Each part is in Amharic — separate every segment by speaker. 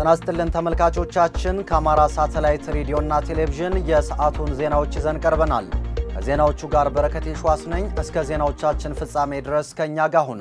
Speaker 1: ጤና ይስጥልን ተመልካቾቻችን፣ ከአማራ ሳተላይት ሬዲዮና ቴሌቪዥን የሰዓቱን ዜናዎች ይዘን ቀርበናል። ከዜናዎቹ ጋር በረከት የሸዋስ ነኝ። እስከ ዜናዎቻችን ፍጻሜ ድረስ ከእኛ ጋር ሁኑ።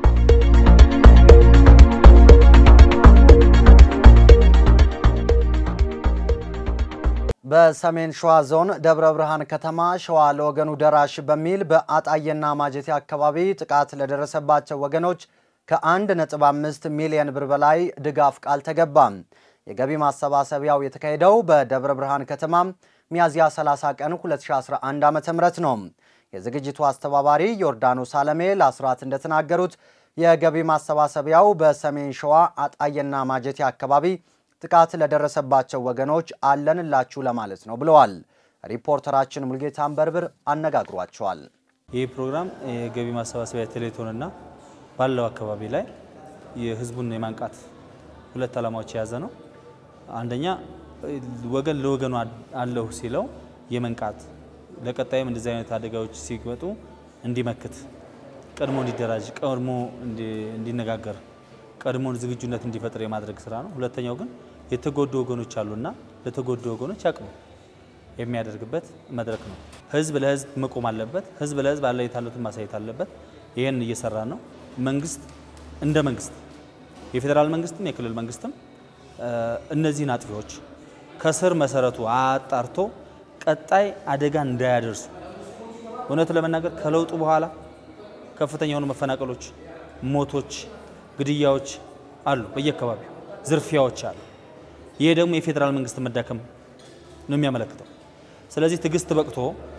Speaker 1: በሰሜን ሸዋ ዞን ደብረ ብርሃን ከተማ ሸዋ ለወገኑ ደራሽ በሚል በአጣዬና ማጀቴ አካባቢ ጥቃት ለደረሰባቸው ወገኖች ከ1.5 ሚሊዮን ብር በላይ ድጋፍ ቃል ተገባም። የገቢ ማሰባሰቢያው የተካሄደው በደብረ ብርሃን ከተማ ሚያዝያ 30 ቀን 2011 ዓ.ም ነው። የዝግጅቱ አስተባባሪ ዮርዳኖስ አለሜ ለአስራት እንደተናገሩት የገቢ ማሰባሰቢያው በሰሜን ሸዋ አጣዬና ማጀቴ አካባቢ ጥቃት ለደረሰባቸው ወገኖች አለንላችሁ ለማለት ነው ብለዋል። ሪፖርተራችን ሙልጌታ አንበርብር አነጋግሯቸዋል።
Speaker 2: ይህ ፕሮግራም የገቢ ማሰባሰቢያ ቴሌቶንና ባለው አካባቢ ላይ የህዝቡን የማንቃት ሁለት ዓላማዎች የያዘ ነው። አንደኛ ወገን ለወገኑ አለሁ ሲለው የመንቃት ለቀጣይም እንደዚህ አይነት አደጋዎች ሲመጡ እንዲመክት፣ ቀድሞ እንዲደራጅ፣ ቀድሞ እንዲነጋገር፣ ቀድሞ ዝግጁነት እንዲፈጥር የማድረግ ስራ ነው። ሁለተኛው ግን የተጎዱ ወገኖች አሉና ለተጎዱ ወገኖች አቅም የሚያደርግበት መድረክ ነው። ህዝብ ለህዝብ መቆም አለበት። ህዝብ ለህዝብ አለኝታነቱን ማሳየት አለበት። ይህን እየሰራ ነው። መንግስት እንደ መንግስት የፌዴራል መንግስትም የክልል መንግስትም እነዚህን አጥፊዎች ከስር መሰረቱ አጣርቶ ቀጣይ አደጋ እንዳያደርሱ እውነቱ ለመናገር ከለውጡ በኋላ ከፍተኛ የሆኑ መፈናቀሎች፣ ሞቶች፣ ግድያዎች አሉ። በየአካባቢው ዝርፊያዎች አሉ። ይሄ ደግሞ የፌዴራል መንግስት መዳከም ነው የሚያመለክተው። ስለዚህ ትዕግስት በቅቶ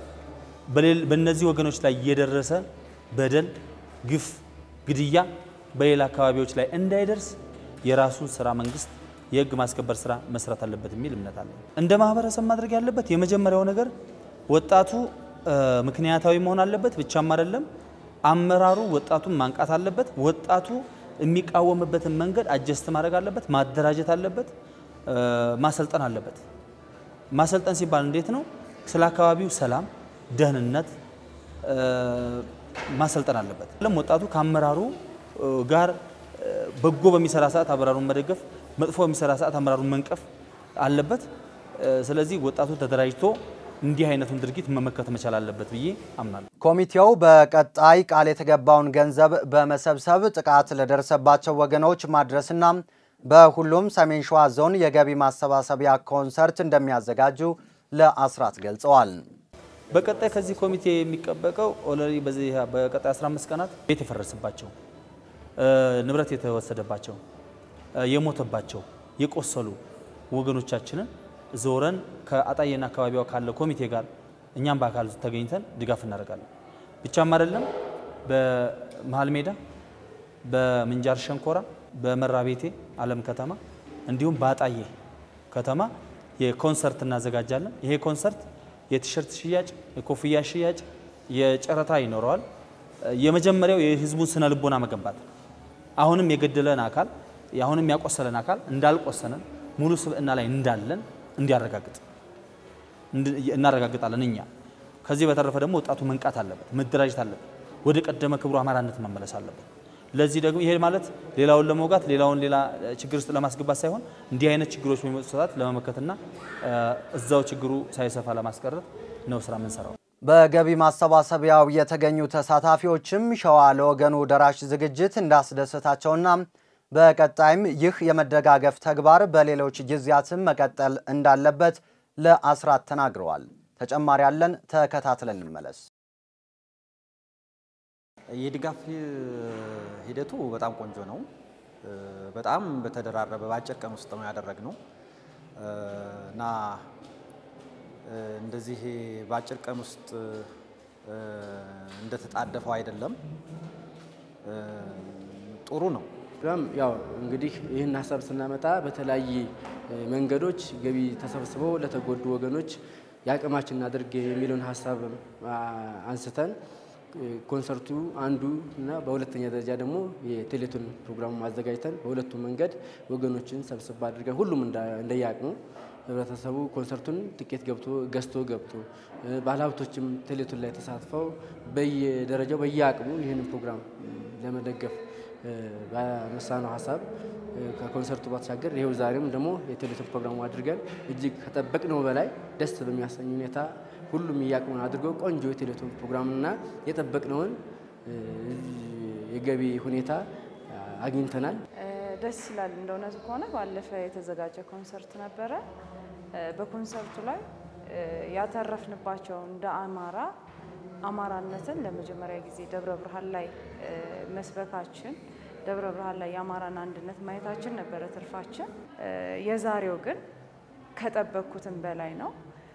Speaker 2: በእነዚህ ወገኖች ላይ እየደረሰ በደል፣ ግፍ፣ ግድያ በሌላ አካባቢዎች ላይ እንዳይደርስ የራሱን ስራ መንግስት የህግ ማስከበር ስራ መስራት አለበት የሚል እምነት አለ። እንደ ማህበረሰብ ማድረግ ያለበት የመጀመሪያው ነገር ወጣቱ ምክንያታዊ መሆን አለበት ብቻም አይደለም፣ አመራሩ ወጣቱን ማንቃት አለበት። ወጣቱ የሚቃወምበትን መንገድ አጀስት ማድረግ አለበት፣ ማደራጀት አለበት፣ ማሰልጠን አለበት። ማሰልጠን ሲባል እንዴት ነው? ስለ አካባቢው ሰላም፣ ደህንነት ማሰልጠን አለበት። ለም ወጣቱ ከአመራሩ ጋር በጎ በሚሰራ ሰዓት አመራሩን መደገፍ፣ መጥፎ በሚሰራ ሰዓት አመራሩን መንቀፍ አለበት። ስለዚህ ወጣቱ ተደራጅቶ እንዲህ አይነቱን ድርጊት መመከት መቻል አለበት ብዬ አምናለሁ።
Speaker 1: ኮሚቴው በቀጣይ ቃል የተገባውን ገንዘብ በመሰብሰብ ጥቃት ለደረሰባቸው ወገኖች ማድረስና በሁሉም ሰሜን ሸዋ ዞን የገቢ ማሰባሰቢያ ኮንሰርት እንደሚያዘጋጁ ለአስራት ገልጸዋል።
Speaker 2: በቀጣይ ከዚህ ኮሚቴ የሚጠበቀው ኦልሬዲ በዚህ በቀጣይ 15 ቀናት ቤት የፈረሰባቸው ንብረት የተወሰደባቸው የሞተባቸው የቆሰሉ ወገኖቻችንን ዞረን ከአጣዬና አካባቢዋ ካለ ኮሚቴ ጋር እኛም በአካል ተገኝተን ድጋፍ እናደርጋለን። ብቻም አይደለም በመሀል ሜዳ፣ በምንጃር ሸንኮራ፣ በመራቤቴ አለም ከተማ እንዲሁም በአጣዬ ከተማ የኮንሰርት እናዘጋጃለን። ይሄ ኮንሰርት የቲሸርት ሽያጭ፣ የኮፍያ ሽያጭ፣ የጨረታ ይኖረዋል። የመጀመሪያው የህዝቡን ስነ ልቦና መገንባት አሁንም የገደለን አካል አሁንም ያቆሰለን አካል እንዳልቆሰነን ሙሉ ስብዕና ላይ እንዳለን እንዲያረጋግጥ እናረጋግጣለን እኛ። ከዚህ በተረፈ ደግሞ ወጣቱ መንቃት አለበት፣ መደራጀት አለበት፣ ወደ ቀደመ ክብሩ አማራነት መመለስ አለበት። ለዚህ ደግሞ ይሄ ማለት ሌላውን ለመውጋት ሌላውን ሌላ ችግር ውስጥ ለማስገባት ሳይሆን እንዲህ አይነት ችግሮች በሚመጡ ሰዓት ለመመከትና እዛው ችግሩ ሳይሰፋ ለማስቀረት ነው ስራ የምንሰራው።
Speaker 1: በገቢ ማሰባሰቢያው የተገኙ ተሳታፊዎችም ሸዋ ለወገኑ ደራሽ ዝግጅት እንዳስደሰታቸውና በቀጣይም ይህ የመደጋገፍ ተግባር በሌሎች ጊዜያትም መቀጠል እንዳለበት ለአስራት ተናግረዋል። ተጨማሪ ያለን ተከታትለን እንመለስ።
Speaker 3: የድጋፍ ሂደቱ በጣም ቆንጆ ነው። በጣም በተደራረበ በአጭር ቀን ውስጥ ነው ያደረግነው እና እንደዚህ በአጭር ቀን ውስጥ እንደተጣደፈው አይደለም። ጥሩ ነው።
Speaker 4: ያው እንግዲህ ይህን ሀሳብ ስናመጣ በተለያየ መንገዶች ገቢ ተሰብስበው ለተጎዱ ወገኖች የአቅማችን እናድርግ የሚለውን ሀሳብ አንስተን ኮንሰርቱ አንዱ እና በሁለተኛ ደረጃ ደግሞ የቴሌቶን ፕሮግራሙ አዘጋጅተን በሁለቱም መንገድ ወገኖችን ሰብስብ አድርገን ሁሉም እንደየአቅሙ ህብረተሰቡ ኮንሰርቱን ትኬት ገብቶ ገዝቶ ገብቶ ባለሀብቶችም ቴሌቶን ላይ ተሳትፈው በየደረጃው በየአቅሙ ይህንን ፕሮግራም ለመደገፍ ባነሳነው ሀሳብ ከኮንሰርቱ ባሻገር ይኸው ዛሬም ደግሞ የቴሌቶን ፕሮግራሙ አድርገን እጅግ ከጠበቅነው በላይ ደስ በሚያሰኝ ሁኔታ ሁሉም እያቅሙን አድርገው ቆንጆ የቴሌቶን ፕሮግራምና የጠበቅነውን የገቢ ሁኔታ አግኝተናል።
Speaker 5: ደስ ይላል። እንደ እውነቱ ከሆነ ባለፈ የተዘጋጀ ኮንሰርት ነበረ። በኮንሰርቱ ላይ ያተረፍንባቸው እንደ አማራ አማራነትን ለመጀመሪያ ጊዜ ደብረ ብርሃን ላይ መስበካችን ደብረ ብርሃን ላይ የአማራን አንድነት ማየታችን ነበረ ትርፋችን። የዛሬው ግን ከጠበቅኩትም በላይ ነው።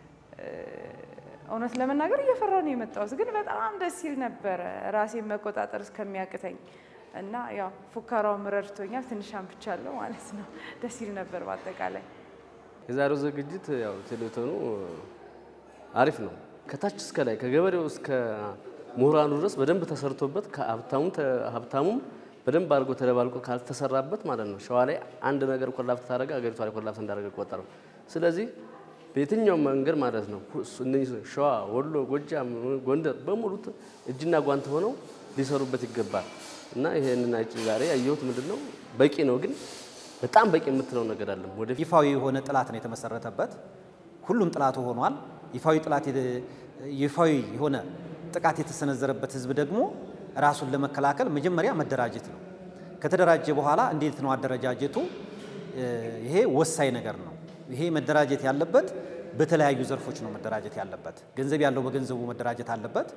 Speaker 5: እውነት ለመናገር እየፈራ ነው የመጣሁት፣ ግን በጣም ደስ ይል ነበረ ራሴን መቆጣጠር እስከሚያቅተኝ እና ያው ፉከራውም ረድቶኛል። ትንሽ አንብቻለሁ ማለት ነው። ደስ ይል ነበር በአጠቃላይ
Speaker 6: የዛሬው ዝግጅት ያው ቴሌቶኑ አሪፍ ነው። ከታች እስከ ላይ ከገበሬው እስከ ምሁራኑ ድረስ በደንብ ተሰርቶበት ከሀብታሙም ሀብታሙም በደንብ አድርጎ ተደባልቆ ካልተሰራበት ማለት ነው ሸዋ ላይ አንድ ነገር ኮላፕት ታደረገ አገሪቷ ላይ ኮላፕት እንዳደረገ ቆጠረው። ስለዚህ በየትኛውም መንገድ ማለት ነው እነዚህ ሸዋ፣ ወሎ፣ ጎጃም፣ ጎንደር በሙሉ እጅና ጓንት ሆነው ሊሰሩበት ይገባል እና ይሄንን ዛሬ ያየሁት ምንድን ነው በቂ ነው ግን በጣም በቂ የምትለው ነገር አለም ወደፊት
Speaker 3: ይፋዊ የሆነ ጥላት ነው የተመሰረተበት። ሁሉም ጥላቱ ሆኗል። ይፋዊ ጥላት ይፋዊ የሆነ ጥቃት የተሰነዘረበት ህዝብ ደግሞ ራሱን ለመከላከል መጀመሪያ መደራጀት ነው። ከተደራጀ በኋላ እንዴት ነው አደረጃጀቱ? ይሄ ወሳኝ ነገር ነው። ይሄ መደራጀት ያለበት በተለያዩ ዘርፎች ነው መደራጀት ያለበት። ገንዘብ ያለው በገንዘቡ መደራጀት አለበት።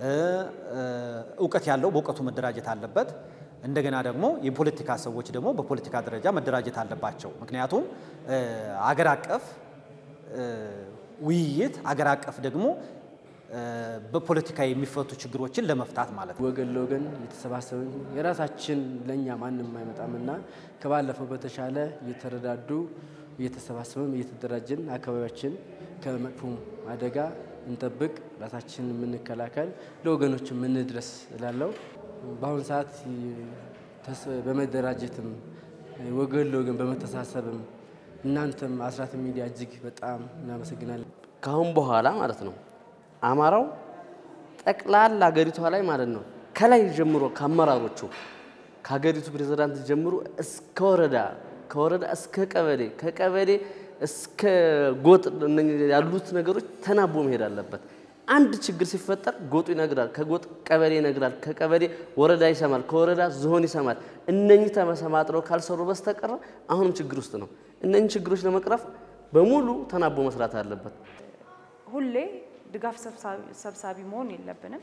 Speaker 3: እውቀት ያለው በእውቀቱ መደራጀት አለበት። እንደገና ደግሞ የፖለቲካ ሰዎች ደግሞ በፖለቲካ ደረጃ መደራጀት አለባቸው። ምክንያቱም አገር አቀፍ ውይይት፣ አገር አቀፍ ደግሞ በፖለቲካ የሚፈቱ ችግሮችን ለመፍታት ማለት ነው።
Speaker 4: ወገን ለወገን እየተሰባሰብን የራሳችን ለእኛ ማንም አይመጣምና ከባለፈው በተሻለ እየተረዳዱ እየተሰባሰብን እየተደራጀን አካባቢያችን ከመጥፎ አደጋ እንጠብቅ፣ ራሳችን የምንከላከል ለወገኖች የምንድረስ እላለሁ። በአሁኑ ሰዓት በመደራጀትም ወገን ለወገን በመተሳሰብም እናንተም አስራት ሚዲያ እጅግ በጣም እናመሰግናለን።
Speaker 6: ከአሁን በኋላ ማለት ነው አማራው ጠቅላላ ሀገሪቷ ላይ ማለት ነው ከላይ ጀምሮ ከአመራሮቹ ከሀገሪቱ ፕሬዝዳንት ጀምሮ እስከ ወረዳ ከወረዳ እስከ ቀበሌ ከቀበሌ እስከ ጎጥ ያሉት ነገሮች ተናቦ መሄድ አለበት። አንድ ችግር ሲፈጠር ጎጡ ይነግራል፣ ከጎጥ ቀበሌ ይነግራል፣ ከቀበሌ ወረዳ ይሰማል፣ ከወረዳ ዞን ይሰማል። እነኚህ ተመሰማጥረው ካልሰሩ በስተቀረ አሁንም ችግር ውስጥ ነው። እነኚህ ችግሮች ለመቅረፍ በሙሉ ተናቦ መስራት አለበት።
Speaker 5: ሁሌ ድጋፍ ሰብሳቢ መሆን የለብንም።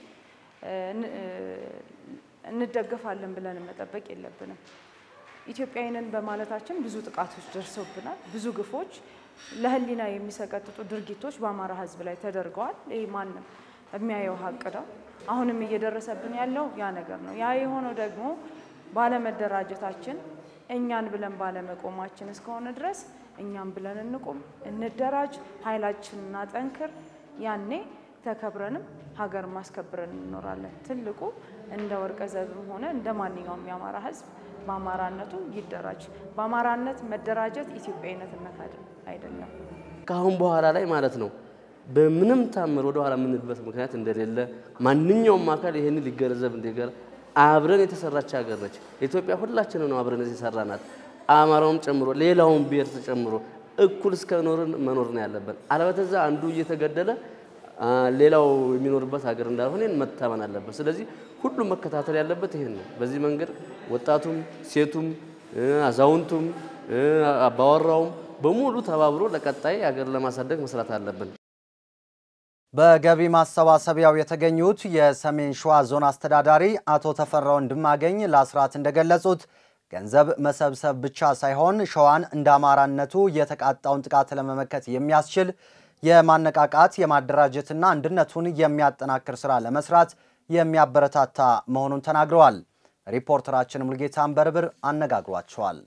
Speaker 5: እንደገፋለን ብለን መጠበቅ የለብንም። ኢትዮጵያዊንን በማለታችን ብዙ ጥቃቶች ደርሰውብናል። ብዙ ግፎች፣ ለሕሊና የሚሰቀጥጡ ድርጊቶች በአማራ ሕዝብ ላይ ተደርገዋል። ይህ ማንም የሚያየው ሀቅ ነው። አሁንም እየደረሰብን ያለው ያ ነገር ነው። ያ የሆነው ደግሞ ባለመደራጀታችን፣ እኛን ብለን ባለመቆማችን እስከሆነ ድረስ እኛም ብለን እንቁም፣ እንደራጅ፣ ኃይላችንን እናጠንክር። ያኔ ተከብረንም ሀገር ማስከብረን እንኖራለን። ትልቁ እንደ ወርቀ ዘብም ሆነ እንደ ማንኛውም የአማራ ህዝብ በአማራነቱ ይደራጅ። በአማራነት መደራጀት ኢትዮጵያዊነትነት አይደለም።
Speaker 6: ከአሁን በኋላ ላይ ማለት ነው በምንም ታምር ወደ ኋላ የምንልበት ምክንያት እንደሌለ ማንኛውም አካል ይህን ሊገነዘብ እንዲገር አብረን የተሰራች ሀገር ነች ኢትዮጵያ። ሁላችንም ነው አብረን የሰራናት አማራውም ጨምሮ ሌላውን ብሔር ተጨምሮ እኩል እስከ ኖርን መኖር ነው ያለብን። አለበተዛ አንዱ እየተገደለ ሌላው የሚኖርበት ሀገር እንዳልሆነ መታመን አለበት። ስለዚህ ሁሉም መከታተል ያለበት ይሄን ነው። በዚህ መንገድ ወጣቱም፣ ሴቱም፣ አዛውንቱም፣ አባወራውም በሙሉ ተባብሮ ለቀጣይ ሀገር ለማሳደግ መስራት አለብን።
Speaker 1: በገቢ ማሰባሰቢያው የተገኙት የሰሜን ሸዋ ዞን አስተዳዳሪ አቶ ተፈራ ወንድማገኝ ለአስራት እንደገለጹት ገንዘብ መሰብሰብ ብቻ ሳይሆን ሸዋን እንደ አማራነቱ የተቃጣውን ጥቃት ለመመከት የሚያስችል የማነቃቃት የማደራጀትና አንድነቱን የሚያጠናክር ስራ ለመስራት የሚያበረታታ መሆኑን ተናግረዋል። ሪፖርተራችን ሙልጌታ አንበርብር አነጋግሯቸዋል።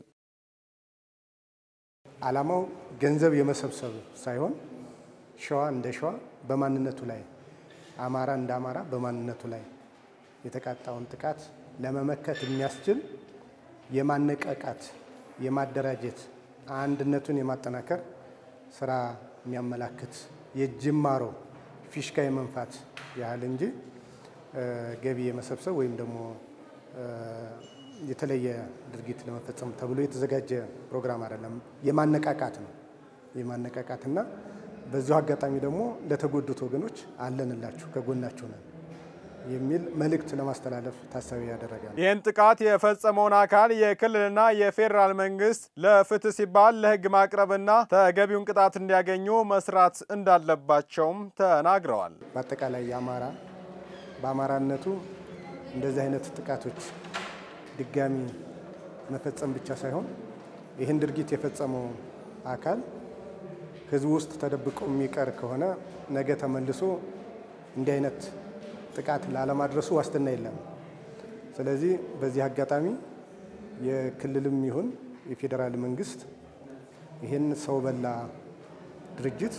Speaker 7: ዓላማው ገንዘብ የመሰብሰብ ሳይሆን ሸዋ እንደ ሸዋ በማንነቱ ላይ አማራ እንደ አማራ በማንነቱ ላይ የተቃጣውን ጥቃት ለመመከት የሚያስችል የማነቃቃት የማደራጀት አንድነቱን የማጠናከር ስራ የሚያመላክት የጅማሮ ፊሽካ የመንፋት ያህል እንጂ ገቢ የመሰብሰብ ወይም ደግሞ የተለየ ድርጊት ለመፈጸም ተብሎ የተዘጋጀ ፕሮግራም አይደለም። የማነቃቃት ነው የማነቃቃትና በዚሁ አጋጣሚ ደግሞ ለተጎዱት ወገኖች አለንላችሁ ከጎናችሁ ነን የሚል መልእክት ለማስተላለፍ ታሳቢ ያደረገ ነው።
Speaker 8: ይህን ጥቃት የፈጸመውን አካል የክልልና የፌዴራል መንግስት ለፍትህ ሲባል ለህግ ማቅረብና ተገቢውን ቅጣት እንዲያገኙ መስራት እንዳለባቸውም ተናግረዋል።
Speaker 7: በአጠቃላይ የአማራ በአማራነቱ እንደዚህ አይነት ጥቃቶች ድጋሚ መፈጸም ብቻ ሳይሆን ይህን ድርጊት የፈጸመው አካል ህዝቡ ውስጥ ተደብቆ የሚቀር ከሆነ ነገ ተመልሶ እንዲህ አይነት ጥቃት ላለማድረሱ ዋስትና የለም። ስለዚህ በዚህ አጋጣሚ የክልልም ይሁን የፌዴራል መንግስት ይህን ሰው በላ ድርጅት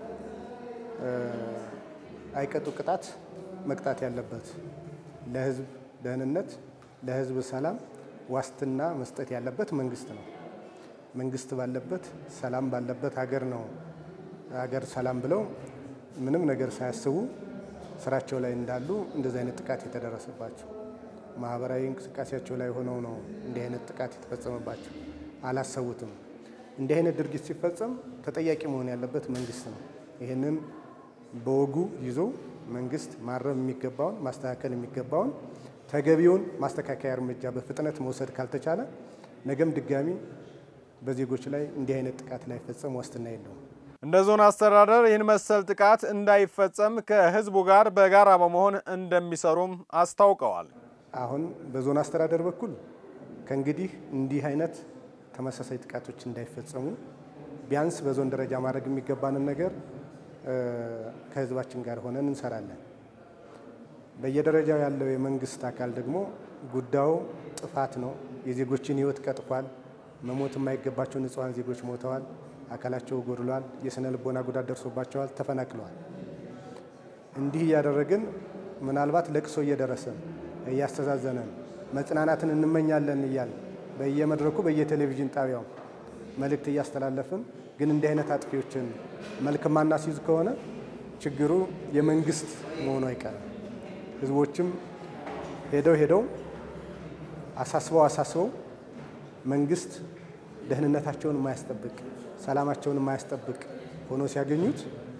Speaker 7: አይቀጡ ቅጣት መቅጣት ያለበት ለህዝብ ደህንነት፣ ለህዝብ ሰላም ዋስትና መስጠት ያለበት መንግስት ነው። መንግስት ባለበት ሰላም ባለበት ሀገር ነው ሀገር ሰላም ብለው ምንም ነገር ሳያስቡ ስራቸው ላይ እንዳሉ እንደዚህ አይነት ጥቃት የተደረሰባቸው ማህበራዊ እንቅስቃሴያቸው ላይ ሆነው ነው እንዲህ አይነት ጥቃት የተፈጸመባቸው። አላሰቡትም። እንዲህ አይነት ድርጊት ሲፈጸም ተጠያቂ መሆን ያለበት መንግስት ነው። ይህንን በወጉ ይዞ መንግስት ማረም የሚገባውን ማስተካከል የሚገባውን ተገቢውን ማስተካከያ እርምጃ በፍጥነት መውሰድ ካልተቻለ ነገም ድጋሚ በዜጎች ላይ እንዲህ አይነት ጥቃት ላይፈጸም ዋስትና የለውም።
Speaker 8: እንደ ዞን አስተዳደር ይህን መሰል ጥቃት እንዳይፈጸም ከህዝቡ ጋር በጋራ በመሆን እንደሚሰሩም አስታውቀዋል።
Speaker 7: አሁን በዞን አስተዳደር በኩል ከእንግዲህ እንዲህ አይነት ተመሳሳይ ጥቃቶች እንዳይፈጸሙ ቢያንስ በዞን ደረጃ ማድረግ የሚገባንን ነገር ከህዝባችን ጋር ሆነን እንሰራለን። በየደረጃው ያለው የመንግስት አካል ደግሞ ጉዳዩ ጥፋት ነው፣ የዜጎችን ህይወት ቀጥፏል፣ መሞት የማይገባቸው ንጹሐን ዜጎች ሞተዋል፣ አካላቸው ጎድሏል፣ የስነ ልቦና ጉዳት ደርሶባቸዋል፣ ተፈናቅለዋል። እንዲህ እያደረግን ምናልባት ለቅሶ እየደረሰን እያስተዛዘነን መጽናናትን እንመኛለን እያል በየመድረኩ በየቴሌቪዥን ጣቢያው መልእክት እያስተላለፍን ግን እንዲህ አይነት አጥፊዎችን መልክ ማናስይዝ ከሆነ ችግሩ የመንግስት መሆኑ አይቀርም። ህዝቦችም ሄደው ሄደው አሳስበው አሳስበው መንግስት ደህንነታቸውን የማያስጠብቅ ሰላማቸውን የማያስጠብቅ ሆኖ ሲያገኙት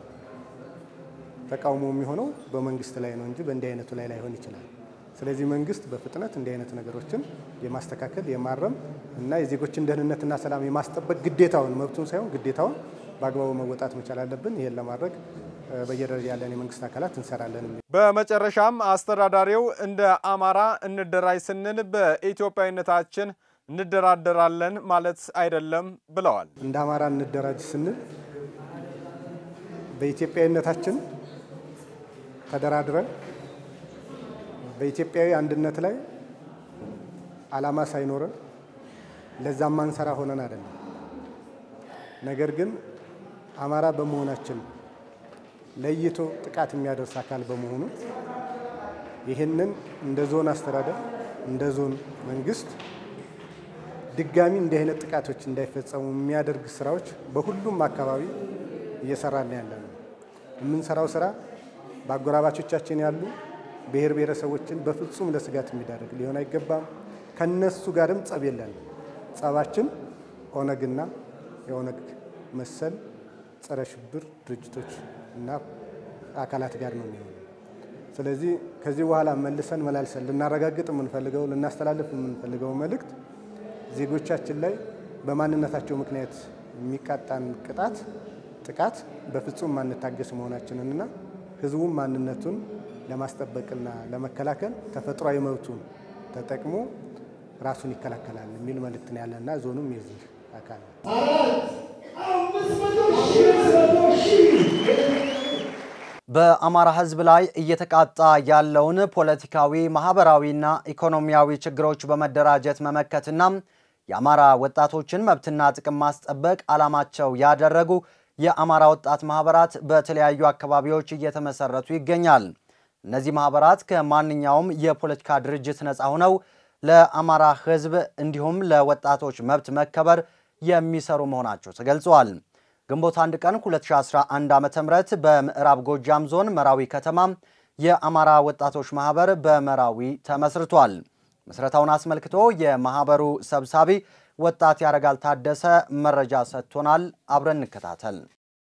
Speaker 7: ተቃውሞ የሚሆነው በመንግስት ላይ ነው እንጂ በእንዲህ አይነቱ ላይ ላይሆን ይችላል። ስለዚህ መንግስት በፍጥነት እንዲህ አይነት ነገሮችን የማስተካከል የማረም እና የዜጎችን ደህንነትና ሰላም የማስጠበቅ ግዴታውን መብቱን ሳይሆን ግዴታውን በአግባቡ መወጣት መቻል አለብን። ይህን ለማድረግ በየደረጃ ያለን የመንግስት አካላት እንሰራለን።
Speaker 8: በመጨረሻም አስተዳዳሪው እንደ አማራ እንደራጅ ስንል በኢትዮጵያዊነታችን እንደራደራለን ማለት አይደለም ብለዋል።
Speaker 7: እንደ አማራ እንደራጅ ስንል በኢትዮጵያዊነታችን ተደራድረን በኢትዮጵያዊ አንድነት ላይ ዓላማ ሳይኖረን ለዛም ማንሰራ ሆነን አይደለም። ነገር ግን አማራ በመሆናችን ለይቶ ጥቃት የሚያደርስ አካል በመሆኑ ይህንን እንደ ዞን አስተዳደር እንደ ዞን መንግስት ድጋሚ እንዲህ አይነት ጥቃቶች እንዳይፈጸሙ የሚያደርግ ስራዎች በሁሉም አካባቢ እየሰራን ያለ ነው። የምንሰራው ስራ በአጎራባቾቻችን ያሉ ብሔር ብሔረሰቦችን በፍጹም ለስጋት የሚዳርግ ሊሆን አይገባም። ከነሱ ጋርም ጸብ የለንም። ጸባችን ኦነግና የኦነግ መሰል ጸረ ሽብር ድርጅቶች እና አካላት ጋር ነው የሚሆነው። ስለዚህ ከዚህ በኋላ መልሰን መላልሰን ልናረጋግጥ የምንፈልገው ልናስተላልፍ የምንፈልገው መልእክት ዜጎቻችን ላይ በማንነታቸው ምክንያት የሚቃጣን ቅጣት ጥቃት በፍጹም ማንታገስ መሆናችንንና ህዝቡም ማንነቱን ለማስጠበቅና ለመከላከል ተፈጥሯዊ መብቱን ተጠቅሞ ራሱን ይከላከላል የሚል መልእክት ነው ያለና ዞኑም የዚህ አካል ነው።
Speaker 1: በአማራ ህዝብ ላይ እየተቃጣ ያለውን ፖለቲካዊ፣ ማህበራዊና ኢኮኖሚያዊ ችግሮች በመደራጀት መመከትና የአማራ ወጣቶችን መብትና ጥቅም ማስጠበቅ ዓላማቸው ያደረጉ የአማራ ወጣት ማህበራት በተለያዩ አካባቢዎች እየተመሰረቱ ይገኛል። እነዚህ ማህበራት ከማንኛውም የፖለቲካ ድርጅት ነፃ ሆነው ለአማራ ህዝብ እንዲሁም ለወጣቶች መብት መከበር የሚሰሩ መሆናቸው ተገልጸዋል። ግንቦት አንድ ቀን 2011 ዓ ም በምዕራብ ጎጃም ዞን መራዊ ከተማ የአማራ ወጣቶች ማህበር በመራዊ ተመስርቷል። ምስረታውን አስመልክቶ የማህበሩ ሰብሳቢ ወጣት ያረጋል ታደሰ መረጃ ሰጥቶናል። አብረን እንከታተል።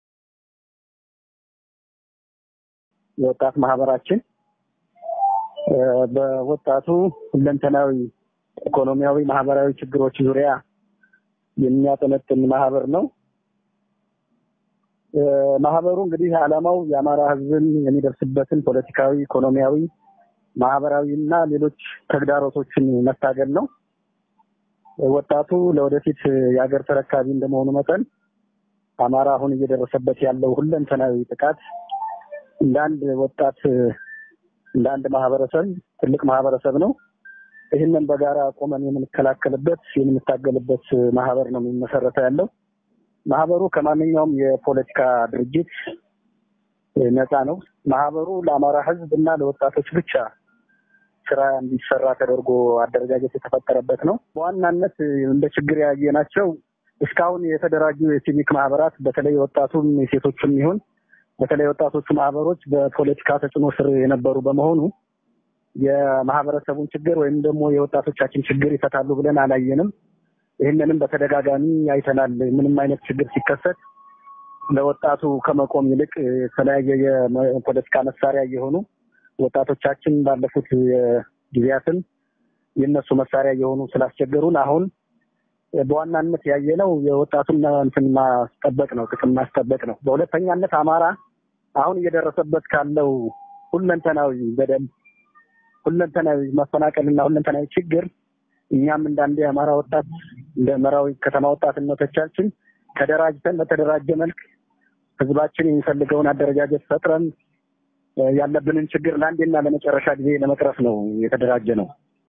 Speaker 9: የወጣት ማህበራችን በወጣቱ ሁለንተናዊ ኢኮኖሚያዊ፣ ማህበራዊ ችግሮች ዙሪያ የሚያጠነጥን ማህበር ነው። ማህበሩ እንግዲህ ዓላማው የአማራ ሕዝብን የሚደርስበትን ፖለቲካዊ፣ ኢኮኖሚያዊ፣ ማህበራዊ እና ሌሎች ተግዳሮቶችን መታገል ነው። ወጣቱ ለወደፊት የሀገር ተረካቢ እንደመሆኑ መጠን አማራ አሁን እየደረሰበት ያለው ሁለንተናዊ ጥቃት እንደ አንድ ወጣት እንደ አንድ ማህበረሰብ ትልቅ ማህበረሰብ ነው። ይህንን በጋራ ቆመን የምንከላከልበት የምንታገልበት ማህበር ነው የሚመሰረተው ያለው። ማህበሩ ከማንኛውም የፖለቲካ ድርጅት ነፃ ነው። ማህበሩ ለአማራ ህዝብ እና ለወጣቶች ብቻ ስራ እንዲሰራ ተደርጎ አደረጃጀት የተፈጠረበት ነው። በዋናነት እንደ ችግር ያየናቸው እስካሁን የተደራጁ የሲቪክ ማህበራት በተለይ ወጣቱም የሴቶችም ይሁን በተለይ ወጣቶቹ ማህበሮች በፖለቲካ ተጽዕኖ ስር የነበሩ በመሆኑ የማህበረሰቡን ችግር ወይም ደግሞ የወጣቶቻችን ችግር ይፈታሉ ብለን አላየንም። ይህንንም በተደጋጋሚ አይተናል። ምንም አይነት ችግር ሲከሰት ለወጣቱ ከመቆም ይልቅ የተለያየ የፖለቲካ መሳሪያ እየሆኑ ወጣቶቻችን ባለፉት ጊዜያትም የእነሱ መሳሪያ እየሆኑ ስላስቸገሩን አሁን በዋናነት ያየነው የወጣቱን እንትን ማስጠበቅ ነው፣ ጥቅም ማስጠበቅ ነው። በሁለተኛነት አማራ አሁን እየደረሰበት ካለው ሁለንተናዊ በደል፣ ሁለንተናዊ መፈናቀልና ሁለንተናዊ ችግር እኛም እንዳንድ የአማራ ወጣት እንደ መራዊ ከተማ ወጣትነቶቻችን ተደራጅተን በተደራጀ መልክ ህዝባችን የሚፈልገውን አደረጃጀት ፈጥረን ያለብንን ችግር ለአንዴና ለመጨረሻ ጊዜ ለመቅረፍ ነው የተደራጀ ነው።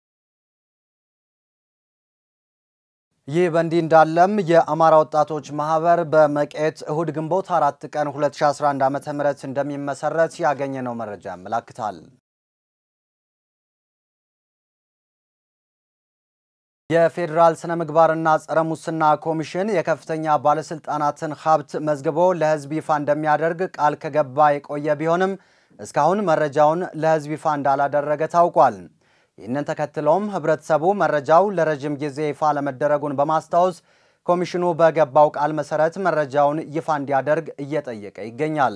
Speaker 1: ይህ በእንዲህ እንዳለም የአማራ ወጣቶች ማህበር በመቄት እሁድ ግንቦት አራት ቀን 2011 ዓ ም እንደሚመሰረት ያገኘነው መረጃ ያመላክታል። የፌዴራል ስነ ምግባርና ጸረ ሙስና ኮሚሽን የከፍተኛ ባለስልጣናትን ሀብት መዝግቦ ለህዝብ ይፋ እንደሚያደርግ ቃል ከገባ የቆየ ቢሆንም እስካሁን መረጃውን ለህዝብ ይፋ እንዳላደረገ ታውቋል። ይህንን ተከትሎም ህብረተሰቡ መረጃው ለረጅም ጊዜ ይፋ ለመደረጉን በማስታወስ ኮሚሽኑ በገባው ቃል መሰረት መረጃውን ይፋ እንዲያደርግ እየጠየቀ ይገኛል።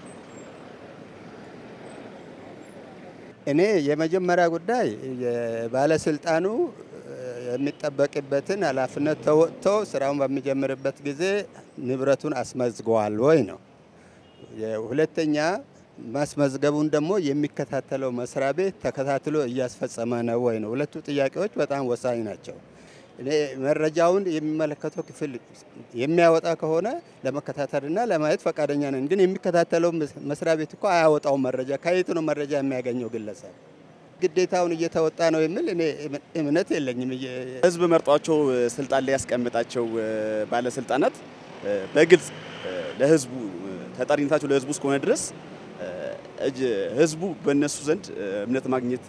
Speaker 10: እኔ የመጀመሪያ ጉዳይ የባለስልጣኑ የሚጠበቅበትን ኃላፊነት ተወጥቶ ስራውን በሚጀምርበት ጊዜ ንብረቱን አስመዝገዋል ወይ ነው። ሁለተኛ ማስመዝገቡን ደግሞ የሚከታተለው መስሪያ ቤት ተከታትሎ እያስፈጸመ ነው ወይ ነው። ሁለቱ ጥያቄዎች በጣም ወሳኝ ናቸው። እኔ መረጃውን የሚመለከተው ክፍል የሚያወጣ ከሆነ ለመከታተልና ለማየት ፈቃደኛ ነን። ግን የሚከታተለው መስሪያ ቤት እኮ አያወጣው መረጃ። ከየት ነው መረጃ የሚያገኘው ግለሰብ? ግዴታውን እየተወጣ ነው የሚል እኔ እምነት የለኝም።
Speaker 11: ህዝብ መርጧቸው ስልጣን ላይ ያስቀምጣቸው ባለስልጣናት በግልጽ ለህዝቡ ተጠሪነታቸው ለህዝቡ እስከሆነ ድረስ ህዝቡ በእነሱ ዘንድ እምነት ማግኘት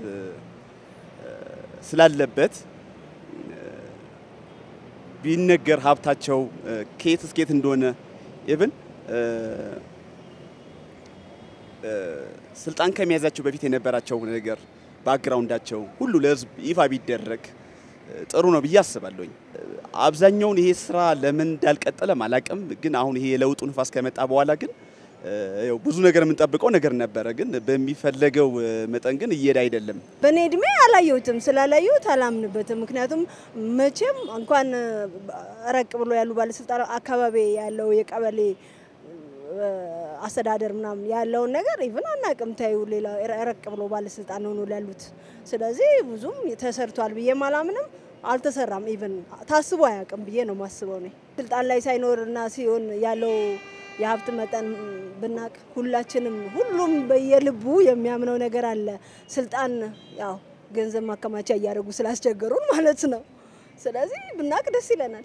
Speaker 11: ስላለበት ቢነገር ሀብታቸው ከየት እስከየት እንደሆነ ኢቭን ስልጣን ከመያዛቸው በፊት የነበራቸው ነገር ባክግራውንዳቸው ሁሉ ለህዝብ ይፋ ቢደረግ ጥሩ ነው ብዬ አስባለሁኝ። አብዛኛውን ይሄ ስራ ለምን እንዳልቀጠለም አላቅም፣ ግን አሁን ይሄ የለውጡ ንፋስ ከመጣ በኋላ ግን ያው ብዙ ነገር የምንጠብቀው ነገር ነበረ፣ ግን በሚፈለገው መጠን ግን እየሄደ አይደለም።
Speaker 12: በእኔ እድሜ አላየሁትም። ስላላየሁት አላምንበትም። ምክንያቱም መቼም እንኳን ረቅ ብሎ ያሉ ባለስልጣናት አካባቢ ያለው የቀበሌ አስተዳደር ምናምን ያለውን ነገር ኢቭን አናቅም። ታዩ ሌላ ረቅ ብሎ ባለስልጣን ሆኖ ያሉት። ስለዚህ ብዙም ተሰርቷል ብዬም አላምንም። አልተሰራም። ኢቭን ታስቦ አያውቅም ብዬ ነው ማስበው። እኔ ስልጣን ላይ ሳይኖርና ሲሆን ያለው የሀብት መጠን ብናቅ ሁላችንም ሁሉም በየልቡ የሚያምነው ነገር አለ። ስልጣን ያው ገንዘብ ማከማቻ እያደረጉ ስላስቸገሩን ማለት ነው። ስለዚህ ብናቅ ደስ ይለናል።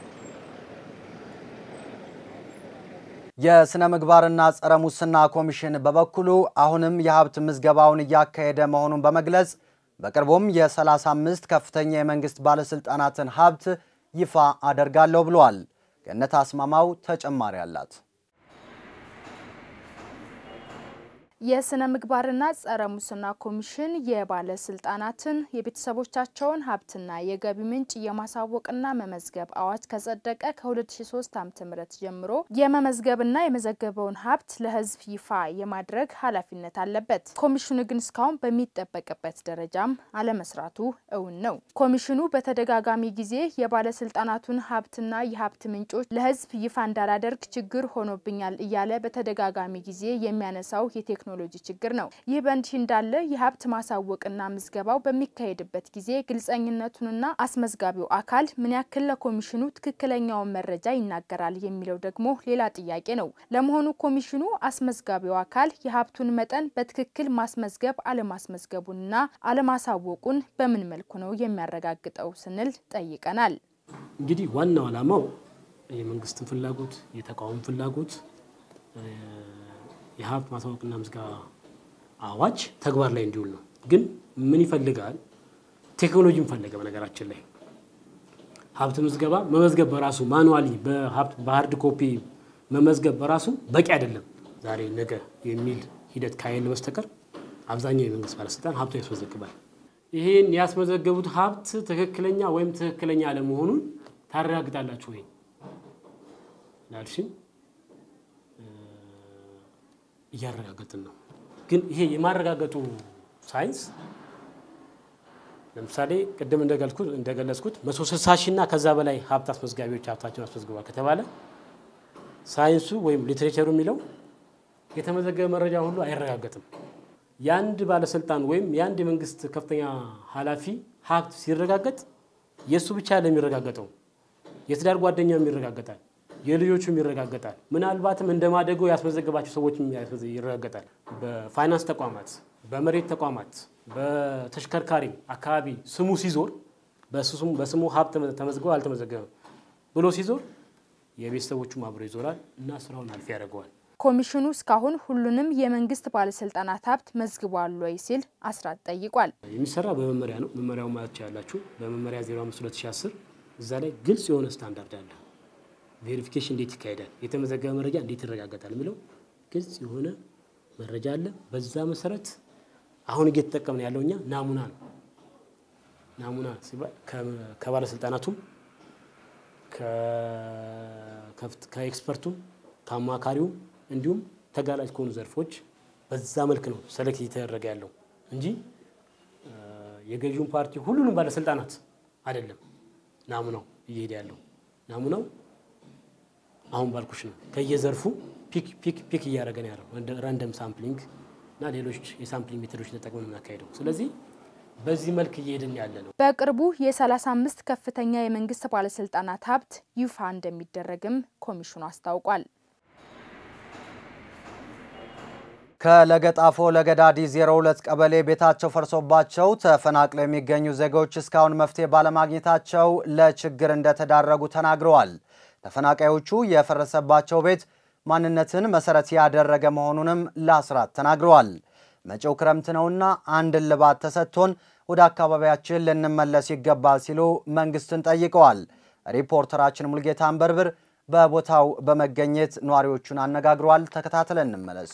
Speaker 1: የስነ ምግባርና ጸረ ሙስና ኮሚሽን በበኩሉ አሁንም የሀብት ምዝገባውን እያካሄደ መሆኑን በመግለጽ በቅርቡም የ35 ከፍተኛ የመንግስት ባለስልጣናትን ሀብት ይፋ አደርጋለሁ ብለዋል። ገነት አስማማው ተጨማሪ አላት።
Speaker 13: የስነ ምግባርና ጸረ ሙስና ኮሚሽን የባለስልጣናትን የቤተሰቦቻቸውን ሀብትና የገቢ ምንጭ የማሳወቅና መመዝገብ አዋጅ ከጸደቀ ከ2003 ዓ.ም ጀምሮ የመመዝገብና የመዘገበውን ሀብት ለሕዝብ ይፋ የማድረግ ኃላፊነት አለበት። ኮሚሽኑ ግን እስካሁን በሚጠበቅበት ደረጃም አለመስራቱ እውን ነው። ኮሚሽኑ በተደጋጋሚ ጊዜ የባለስልጣናቱን ሀብትና የሀብት ምንጮች ለሕዝብ ይፋ እንዳላደርግ ችግር ሆኖብኛል እያለ በተደጋጋሚ ጊዜ የሚያነሳው የቴክኖ ቴክኖሎጂ ችግር ነው። ይህ በእንዲህ እንዳለ የሀብት ማሳወቅና ምዝገባው በሚካሄድበት ጊዜ ግልጸኝነቱንና አስመዝጋቢው አካል ምን ያክል ለኮሚሽኑ ትክክለኛውን መረጃ ይናገራል የሚለው ደግሞ ሌላ ጥያቄ ነው። ለመሆኑ ኮሚሽኑ አስመዝጋቢው አካል የሀብቱን መጠን በትክክል ማስመዝገብ አለማስመዝገቡንና አለማሳወቁን በምን መልኩ ነው የሚያረጋግጠው ስንል ጠይቀናል።
Speaker 14: እንግዲህ ዋናው ዓላማው የመንግስትን ፍላጎት የተቃውሞ ፍላጎት የሀብት ማሳወቅና ምዝገባ አዋጅ ተግባር ላይ እንዲውል ነው። ግን ምን ይፈልጋል? ቴክኖሎጂን ፈለገ። በነገራችን ላይ ሀብት ምዝገባ መመዝገብ በራሱ ማኑዋሊ በሀርድ ኮፒ መመዝገብ በራሱ በቂ አይደለም። ዛሬ ነገ የሚል ሂደት ካየለ በስተቀር አብዛኛው የመንግስት ባለስልጣን ሀብቱ ያስመዘግባል። ይህን ያስመዘገቡት ሀብት ትክክለኛ ወይም ትክክለኛ አለመሆኑን ታረጋግጣላችሁ ወይ ላልሽን እያረጋገጥን ነው። ግን ይሄ የማረጋገጡ ሳይንስ ለምሳሌ ቅድም እንደገለጽኩት መቶ ስልሳ ሺህ እና ከዛ በላይ ሀብት አስመዝጋቢዎች ሀብታቸውን አስመዝግቧል ከተባለ ሳይንሱ ወይም ሊትሬቸሩ የሚለው የተመዘገበ መረጃ ሁሉ አይረጋገጥም። የአንድ ባለስልጣን ወይም የአንድ የመንግስት ከፍተኛ ኃላፊ ሀብት ሲረጋገጥ የእሱ ብቻ ለሚረጋገጠው የትዳር ጓደኛውም ይረጋገጣል፣ የልጆቹም ይረጋገጣል። ምናልባትም እንደ ማደጎ ያስመዘገባቸው ሰዎችም ይረጋገጣል። በፋይናንስ ተቋማት፣ በመሬት ተቋማት፣ በተሽከርካሪ አካባቢ ስሙ ሲዞር በስሙ ሀብት ተመዝግበው አልተመዘገበም ብሎ ሲዞር የቤተሰቦቹም አብሮ ይዞራል እና ስራውን አልፊ ያደርገዋል።
Speaker 13: ኮሚሽኑ እስካሁን ሁሉንም የመንግስት ባለስልጣናት ሀብት መዝግቧል ወይ ሲል አስራት ጠይቋል።
Speaker 14: የሚሰራ በመመሪያ ነው። መመሪያው ማለት ያላችሁ በመመሪያ 05 2010 እዛ ላይ ግልጽ የሆነ ስታንዳርድ አለ። ቬሪፊኬሽን እንዴት ይካሄዳል፣ የተመዘገበ መረጃ እንዴት ይረጋገጣል የሚለው ግልጽ የሆነ መረጃ አለ። በዛ መሰረት አሁን እየተጠቀምን ያለው እኛ ናሙና ነው። ናሙና ሲባል ከባለስልጣናቱም ከኤክስፐርቱም ከአማካሪውም እንዲሁም ተጋላጭ ከሆኑ ዘርፎች በዛ መልክ ነው ሰለክት እየተደረገ ያለው እንጂ የገዢውን ፓርቲ ሁሉንም ባለስልጣናት አይደለም ናሙናው እየሄደ ያለው። ናሙናው አሁን ባልኩሽ ነው። ከየዘርፉ ፒክ ፒክ ፒክ እያደረገ ነው ያለው ራንደም ሳምፕሊንግ እና ሌሎች የሳምፕሊንግ ሜቶዶች ተጠቅመን የምናካሄደው። ስለዚህ በዚህ መልክ እየሄድን ያለ ነው።
Speaker 13: በቅርቡ የ35 ከፍተኛ የመንግስት ባለስልጣናት ሀብት ይፋ እንደሚደረግም ኮሚሽኑ አስታውቋል።
Speaker 1: ከለገጣፎ ለገዳዲ 02 ቀበሌ ቤታቸው ፈርሶባቸው ተፈናቅለው የሚገኙ ዜጎች እስካሁን መፍትሄ ባለማግኘታቸው ለችግር እንደተዳረጉ ተናግረዋል። ተፈናቃዮቹ የፈረሰባቸው ቤት ማንነትን መሰረት ያደረገ መሆኑንም ለአስራት ተናግረዋል። መጪው ክረምት ነውና አንድ እልባት ተሰጥቶን ወደ አካባቢያችን ልንመለስ ይገባል ሲሉ መንግስትን ጠይቀዋል። ሪፖርተራችን ሙልጌታ አንበርብር በቦታው በመገኘት ነዋሪዎቹን አነጋግሯል። ተከታትለን እንመለስ።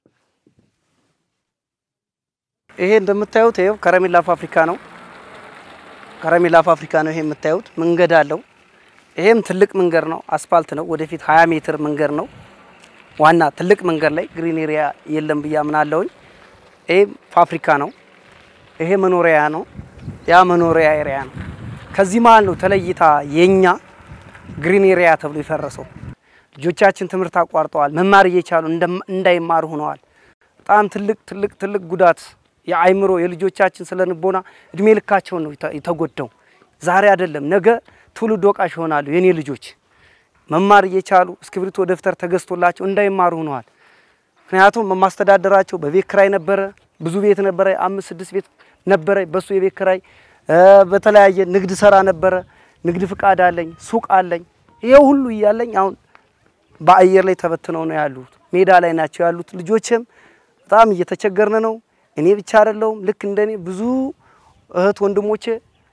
Speaker 15: ይሄ እንደምታዩት ይኸው ከረሜላ ፋብሪካ ነው። ከረሜላ ፋብሪካ ነው ይሄ የምታዩት። መንገድ አለው። ይሄም ትልቅ መንገድ ነው፣ አስፋልት ነው። ወደፊት 20 ሜትር መንገድ ነው። ዋና ትልቅ መንገድ ላይ ግሪን ኤሪያ የለም ብዬ አምናለሁኝ። ይሄ ፋብሪካ ነው። ይሄ መኖሪያ ነው። ያ መኖሪያ ኤሪያ ነው። ከዚህ መሀል ነው ተለይታ የኛ ግሪን ኤሪያ ተብሎ የፈረሰው። ልጆቻችን ትምህርት አቋርጠዋል። መማር እየቻሉ እንዳይማሩ ሆነዋል። በጣም ትልቅ ትልቅ ትልቅ ጉዳት የአይምሮ የልጆቻችን ስለ ንቦና እድሜ ልካቸውን ነው የተጎዳው። ዛሬ አይደለም ነገ ትውልድ ወቃሽ ይሆናሉ የኔ ልጆች። መማር እየቻሉ እስክሪብቶ ደብተር ተገዝቶላቸው እንዳይማሩ ሆነዋል። ምክንያቱም የማስተዳደራቸው በቤት ክራይ ነበረ፣ ብዙ ቤት ነበረ፣ አምስት ስድስት ቤት ነበረ። በሱ የቤት ክራይ በተለያየ ንግድ ሰራ ነበረ። ንግድ ፍቃድ አለኝ፣ ሱቅ አለኝ። ይሄ ሁሉ እያለኝ አሁን በአየር ላይ ተበትነው ነው ያሉት፣ ሜዳ ላይ ናቸው ያሉት። ልጆችም በጣም እየተቸገርን ነው። እኔ ብቻ አይደለሁም። ልክ እንደኔ ብዙ እህት ወንድሞቼ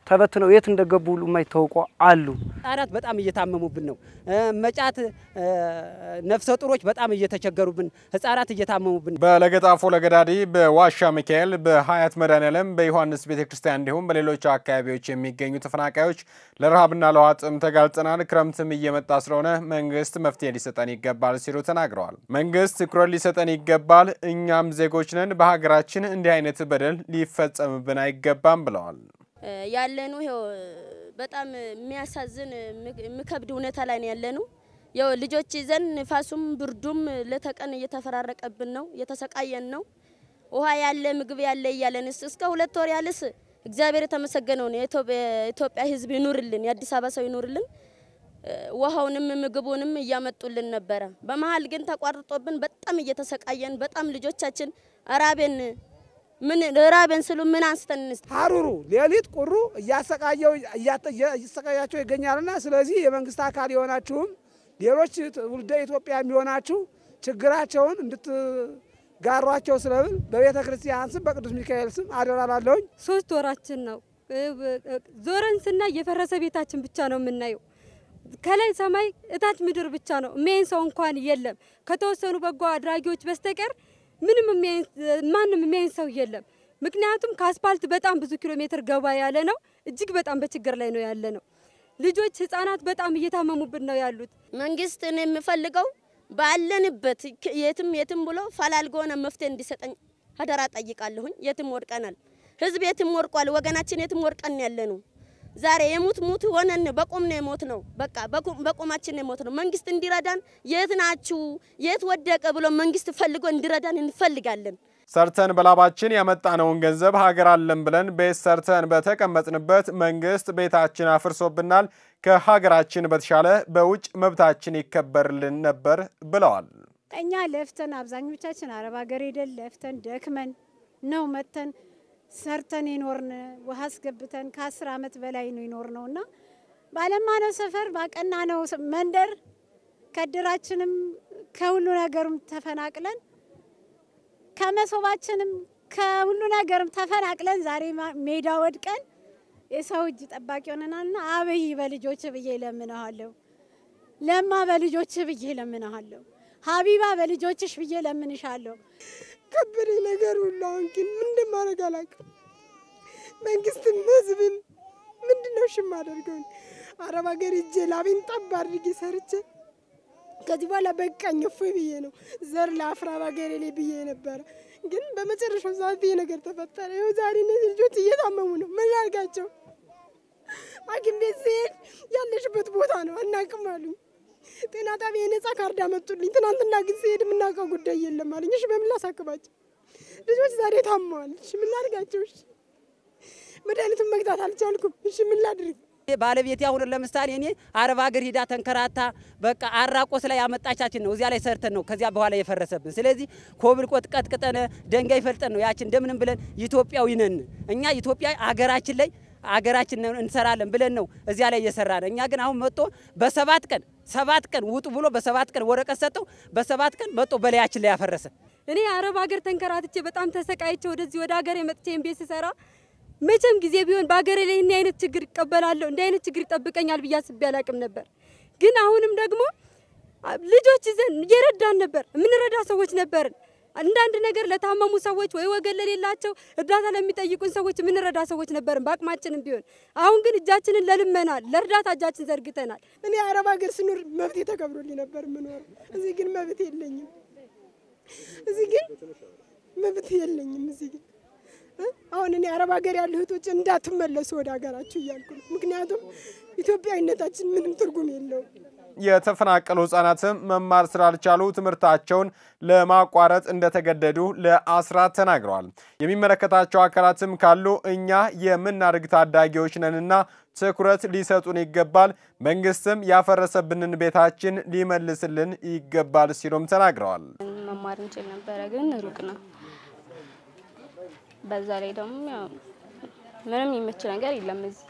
Speaker 15: ተበትነው የት እንደገቡ ሁሉ የማይታወቁ አሉ።
Speaker 16: ህጻናት በጣም እየታመሙብን ነው። መጫት ነፍሰ ጡሮች በጣም እየተቸገሩብን፣ ህጻናት እየታመሙብን።
Speaker 8: በለገጣፎ ለገዳዲ፣ በዋሻ ሚካኤል፣ በሀያት መድኃኔዓለም፣ በዮሐንስ ቤተ ክርስቲያን እንዲሁም በሌሎች አካባቢዎች የሚገኙ ተፈናቃዮች ለረሃብና ለውሃ ጥም ተጋልጠናል፣ ክረምትም እየመጣ ስለሆነ መንግስት መፍትሄ ሊሰጠን ይገባል ሲሉ ተናግረዋል። መንግስት ትኩረት ሊሰጠን ይገባል፣ እኛም ዜጎች ነን፣ በሀገራችን እንዲህ አይነት በደል ሊፈጸምብን አይገባም ብለዋል።
Speaker 17: ያለኑ ይኸው በጣም የሚያሳዝን የሚከብድ ሁኔታ ላይ ነው ያለኑ። ያው ልጆች ይዘን ንፋሱም ብርዱም ለተቀን እየተፈራረቀብን ነው፣ እየተሰቃየን ነው። ውሃ ያለ ምግብ ያለ እያለንስ እስከ ሁለት ወር ያልስ እግዚአብሔር የተመሰገነውን የኢትዮጵያ ሕዝብ ይኑርልን፣ የአዲስ አበባ ሰው ይኑርልን። ውሃውንም ምግቡንም እያመጡልን ነበረ። በመሀል ግን ተቋርጦብን በጣም እየተሰቃየን በጣም ልጆቻችን ራቤን ምን ራበን ስሉ ምን አንስተን እንስጥ
Speaker 18: ሀሩሩ ሌሊት ቁሩ እያሰቃየው እያሰቃያቸው ይገኛልና ስለዚህ የመንግስት አካል የሆናችሁም ሌሎች ውልደ ኢትዮጵያ የሚሆናችሁ ችግራቸውን እንድትጋሯቸው ስለብል በቤተ ክርስቲያን ስም በቅዱስ ሚካኤል ስም አደራላለሁኝ።
Speaker 19: ሶስት ወራችን ነው ዞረን ስናይ የፈረሰ ቤታችን ብቻ ነው የምናየው። ከላይ ሰማይ እታች ምድር ብቻ ነው። የሚያይን ሰው እንኳን የለም ከተወሰኑ በጎ አድራጊዎች በስተቀር ምንም ማንም የሚያይን ሰው የለም። ምክንያቱም ከአስፓልት በጣም ብዙ ኪሎ ሜትር ገባ ያለ ነው። እጅግ በጣም በችግር ላይ ነው ያለ ነው። ልጆች፣ ህጻናት በጣም እየታመሙብን ነው ያሉት።
Speaker 17: መንግስት እኔ የምፈልገው ባለንበት የትም የትም ብሎ ፈላልጎ ሆነ መፍትሄ እንዲሰጠኝ አደራ ጠይቃለሁኝ። የትም ወድቀናል። ህዝብ የትም ወድቋል። ወገናችን የትም ወድቀን ያለ ነው። ዛሬ የሙት ሙት ሆነን በቁም ነው የሞት ነው። በቃ በቁማችን ነው የሞት ነው። መንግስት እንዲረዳን የት ናችሁ የት ወደቀ ብሎ መንግስት ፈልጎ እንዲረዳን እንፈልጋለን።
Speaker 8: ሰርተን በላባችን ያመጣነውን ገንዘብ ሀገር አለን ብለን ቤት ሰርተን በተቀመጥንበት መንግስት ቤታችን አፍርሶብናል። ከሀገራችን በተሻለ በውጭ መብታችን ይከበርልን ነበር ብለዋል።
Speaker 20: እኛ ለፍተን አብዛኞቻችን አረብ ሀገር ሄደን ለፍተን ደክመን ነው መተን ሰርተን የኖርን ውሃ አስገብተን ከአስር ዓመት በላይ ነው የኖር ነው እና ባለማነው ሰፈር ባቀናነው መንደር ከድራችንም ከሁሉ ነገርም ተፈናቅለን ከመሶባችንም ከሁሉ ነገርም ተፈናቅለን ዛሬ ሜዳ ወድቀን የሰው እጅ ጠባቂ ሆነናልና አብይ በልጆች ብዬ ለምንሃለሁ። ለማ በልጆች ብዬ ለምንሃለሁ። ሀቢባ በልጆችሽ ብዬ ለምንሻለሁ።
Speaker 21: ከበደ ነገር ሁሉ አሁን ግን ምን እንደማደርግ አላውቅም። መንግስትም ህዝብም ምንድን ነው ሽም አደርገው አረብ ሀገር እጄ ላቤን ጠብ አድርጌ ሰርቼ ከዚህ በኋላ በቃኝ እፎይ ብዬ ነው ዘር ለአፍራ ሀገሬ ላይ ብዬ ነበረ። ግን በመጨረሻው ሰዓት ይሄ ነገር ተፈጠረ። ይኸው ዛሬ እነዚህ ልጆች እየታመሙ ነው። ምን ላድርጋቸው? ሐኪም ቤት ስሄድ ያለሽበት ቦታ ነው አናውቅም አሉኝ። ጤና ጣቢያ የነጻ ካርድ አመጡልኝ። ትናንትና ግን ስሄድ የምናውቀው ጉዳይ የለም አለኝ። እሺ በምን ላሳክባቸው? ልጆች ዛሬ ታመዋል። እሺ ምን ላድርጋቸው? እሺ መድኃኒቱን መግዛት አልቻልኩም። እሺ ምን ላድርግ?
Speaker 16: ባለቤቴ አሁን ለምሳሌ እኔ አረብ ሀገር ሂዳ ተንከራታ በቃ አራቆስ ላይ አመጣቻችን ነው እዚያ ላይ ሰርተን ነው ከዚያ በኋላ የፈረሰብን። ስለዚህ ኮብል ቆጥ ቀጥቅጠን ደንጋይ ፈልጠን ነው ያችን እንደምንም ብለን ኢትዮጵያዊ ነን እኛ ኢትዮጵያ አገራችን ላይ አገራችን እንሰራለን ብለን ነው እዚያ ላይ እየሰራን። እኛ ግን አሁን መጥቶ በሰባት ቀን ሰባት ቀን ውጡ ብሎ በሰባት ቀን ወረቀት ሰጠው። በሰባት ቀን መጥቶ በላያችን ላይ ያፈረሰ።
Speaker 19: እኔ አረብ ሀገር ተንከራትቼ በጣም ተሰቃይቼ ወደዚህ ወደ ሀገር የመጥቼ ቤት ስሰራ መቼም ጊዜ ቢሆን በሀገሬ ላይ እንዲህ አይነት ችግር ይቀበላለሁ እንዲህ አይነት ችግር ይጠብቀኛል ብዬ አስቤ አላቅም ነበር። ግን አሁንም ደግሞ ልጆች ይዘን እየረዳን ነበር፣ የምንረዳ ሰዎች ነበርን። አንዳንድ ነገር ለታመሙ ሰዎች ወይ ወገን ለሌላቸው እርዳታ ለሚጠይቁን ሰዎች የምንረዳ ሰዎች ነበርን በአቅማችንም ቢሆን። አሁን ግን እጃችንን ለልመናል ለእርዳታ እጃችን ዘርግተናል።
Speaker 21: እኔ አረብ ሀገር ስኖር መብቴ ተከብሮልኝ ነበር የምኖረው። እዚህ ግን መብት የለኝም። እዚህ ግን መብት የለኝም። እዚህ ግን አሁን እኔ አረብ ሀገር ያሉ እህቶች እንዳትመለሱ ወደ ሀገራችሁ እያልኩ ነው። ምክንያቱም ኢትዮጵያዊነታችን ምንም ትርጉም የለውም።
Speaker 8: የተፈናቀሉ ህጻናትም መማር ስላልቻሉ ትምህርታቸውን ለማቋረጥ እንደተገደዱ ለአስራት ተናግረዋል። የሚመለከታቸው አካላትም ካሉ እኛ የምናድግ ታዳጊዎች ነንና ትኩረት ሊሰጡን ይገባል፣ መንግስትም ያፈረሰብንን ቤታችን ሊመልስልን ይገባል ሲሉም ተናግረዋል።
Speaker 22: መማር እንችል ነበረ፣ ግን ሩቅ ነው። በዛ ላይ ደግሞ ያው ምንም የሚመች ነገር የለም እዚህ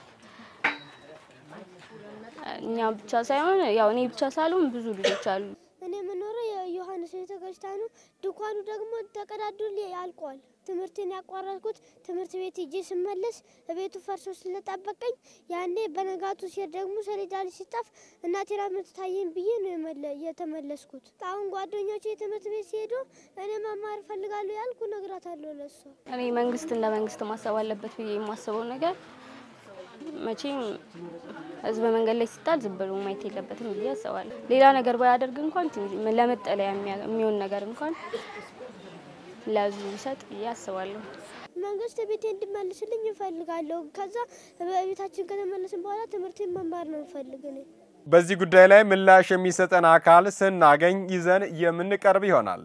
Speaker 22: እኛ ብቻ ሳይሆን ያው እኔ ብቻ ሳልሆን ብዙ ልጆች አሉ።
Speaker 23: እኔ የምኖረው የዮሐንስ ቤተክርስቲያኑ ድንኳኑ ደግሞ ተቀዳዶ አልቋል።
Speaker 2: ትምህርቴን ያቋረጥኩት ትምህርት ቤት ሄጄ ስመለስ ቤቱ ፈርሶ ስለጠበቀኝ ያኔ በነጋቱ ሲሄድ ደግሞ ሰሌዳ ላይ ሲጻፍ እናቴ ራመት ታየኝ ብዬ ነው የመለ- የተመለስኩት። አሁን ጓደኞቼ ትምህርት ቤት ሲሄዱ እኔ መማር እፈልጋለሁ ያልኩ እነግራታለሁ ለሷ።
Speaker 22: እኔ መንግስት እንደ መንግስት ማሰብ አለበት ብዬ የማስበው ነገር መቼም ህዝብ መንገድ ላይ ሲጣል ዝም ብሎ ማየት የለበትም ብዬ አስባለሁ። ሌላ ነገር ባያደርግ እንኳን ትንሽ ለመጠለያ የሚያ- የሚሆን ነገር እንኳን ለህዝቡ ቢሰጥ ብዬ አስባለሁ።
Speaker 2: መንግስት ቤቴ እንዲመልስልኝ እፈልጋለሁ። ከዛ በቤታችን ከተመለስን በኋላ ትምህርቴን መማር ነው እፈልግ እኔ።
Speaker 8: በዚህ ጉዳይ ላይ ምላሽ የሚሰጠን አካል ስናገኝ ይዘን የምንቀርብ ይሆናል።